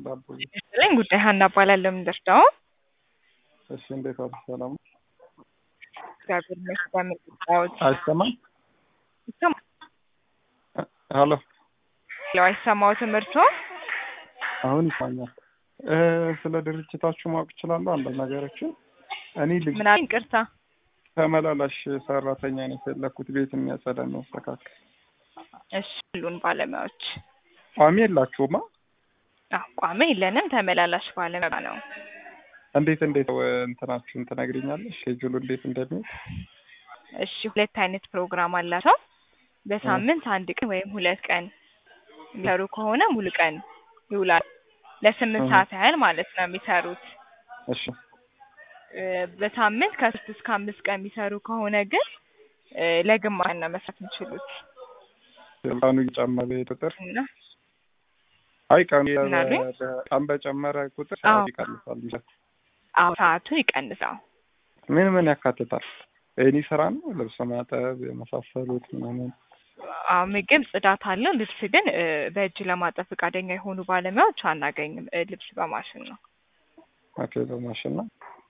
ዳቦ ይስጥልኝ ጉዳይ ሀና እባላለሁ። የምንደርዳው እሺ፣ እንዴት ዋሉ? ሰላም ነው? እግዚአብሔር ይመስገን። ምጣዎች አይሰማም? ይሰማል? ሀሎ፣ አይሰማው ትምህርቶ አሁን ይሰማኛል። እ ስለ ድርጅታችሁ ማወቅ እችላለሁ? አንዳንድ ነገሮችን እኔ ልጅ ምናምን ይቅርታ ተመላላሽ ሰራተኛ ነው የፈለኩት፣ ቤት የሚያጸዳ የሚያስተካክል። እሺ ሁሉን ባለሙያዎች ቋሚ የላችሁማ? አዎ፣ ቋሚ የለንም። ተመላላሽ ባለሙያ ነው። እንዴት እንዴት እ እንትናችሁን ትነግሪኛለሽ? ሼጁሉ እንዴት እንደሚሄድ? እሺ ሁለት አይነት ፕሮግራም አላቸው። በሳምንት አንድ ቀን ወይም ሁለት ቀን የሚሰሩ ከሆነ ሙሉ ቀን ይውላል። ለስምንት እህ። ሰዓት ያህል ማለት ነው የሚሰሩት። እሺ እ በሳምንት ከሶስት እስከ አምስት ቀን የሚሰሩ ከሆነ ግን እ ለግማሽ ነው መስራት የሚችሉት ቀኑ እየጨመረ ቁጥር እና አይ ቀኑ ምን አሉኝ? በ- ቀን በጨመረ ቁጥር አዎ። ሰዓት ይቀንሳል። አዎ ሰዓቱ ይቀንሳል። ምን ምን ያካትታል? ኤኒ ስራ ነው? ልብስ ማጠብ የመሳሰሉት ምናምን? አዎ ምግብ፣ ጽዳት አለው። ልብስ ግን እ በእጅ ለማጠብ ፈቃደኛ የሆኑ ባለሙያዎች አናገኝም። እ ልብስ በማሽን ነው። ኦኬ፣ በማሽን ነው።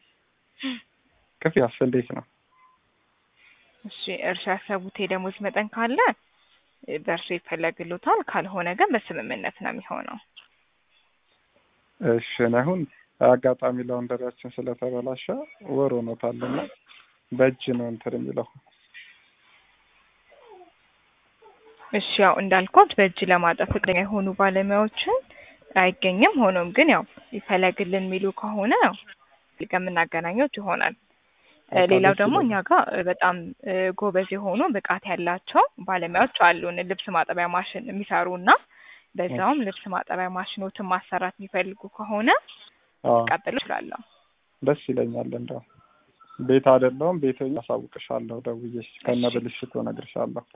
ክፍያስ እንዴት ነው? እሺ እርሻ ያሰቡት የደሞዝ መጠን ካለ እ በእርሱ ይፈለግሎታል። ካልሆነ ግን በስምምነት ነው የሚሆነው። እሺ እኔ አሁን አጋጣሚ ላውንደሪያችን ስለተበላሸ ወር ሆኖታልና በእጅ ነው እንትን የሚለው እሺ ያው እንዳልኩት በእጅ ለማጠብ ፈቃደኛ የሆኑ ባለሙያዎችን አይገኝም። ሆኖም ግን ያው ይፈለግልን የሚሉ ከሆነ ያው የምናገናኘው ይሆናል። እ በቃ ሌላው ደስ ደግሞ ይለኛል። እኛ ጋር እ በጣም እ ጎበዝ የሆኑ ብቃት ያላቸው ባለሙያዎች አሉን። ልብስ ማጠቢያ ማሽን የሚሰሩ እና በዛውም ልብስ ማጠቢያ ማሽኖትን ማሰራት የሚፈልጉ ከሆነ አዎ ቀጥሎ እችላለሁ። ደስ ይለኛል። እንደው ቤት አይደለሁም ቤት ሆኜ አሳውቅሻለሁ፣ ደውዬ ከነ እሺ። ብልሽቱ እነግርሻለሁ።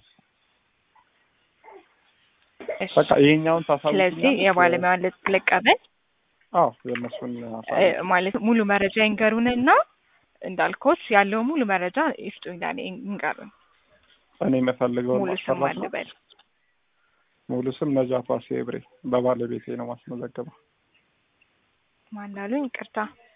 እሺ በቃ ይሄኛውን ስለዚህ ታሳውቂኛለሽ? የባለሙያውን ልጥ ልቀበል አዎ የእነሱን እ አሳውቂ። ማለት ሙሉ መረጃ ይንገሩንና እንዳልኩት ያለው ሙሉ መረጃ ይስጡኝ ለእኔ ይንገሩን። እኔ የምፈልገውን ሙሉ ስም ማሰራት ነው። አልበል። ሙሉ ስም ነጃት ዋሴ ብሬ፣ በባለቤቴ ነው ማስመዘገበው። ማን አሉኝ? ይቅርታ